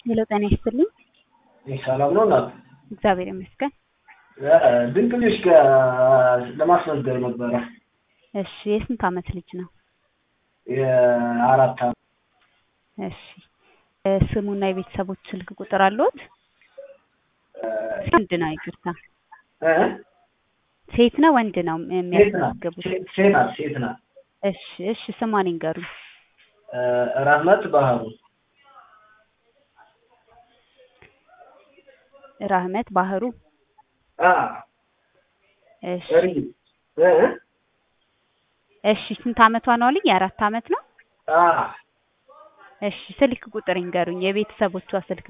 ሄሎ ጤና ይስጥልኝ። ሰላም ነው እናት? እግዚአብሔር ይመስገን። ድንቅ ልጅ ጋር ለማስመዝገብ ነበረ። እሺ የስንት ዓመት ልጅ ነው? የአራት ዓመት እሺ ስሙና የቤተሰቦች ስልክ ቁጥር አለዎት? ወንድ ነው ይቅርታ። እ? ሴት ነው ወንድ ነው ሴት ናት የሚያስመዘግቡት? ሴት- ሴት ናት ሴት ናት። እሺ እሺ ስሟን ይንገሩኝ። ራህመት ባህሩ ራህመት ባህሩ። አ እሺ ሪ እ? እሺ ስንት ዓመቷ ነው አሉኝ? የአራት ዓመት ነው። አ እሺ ስልክ ቁጥር ይንገሩኝ፣ የቤተሰቦቿ ስልክ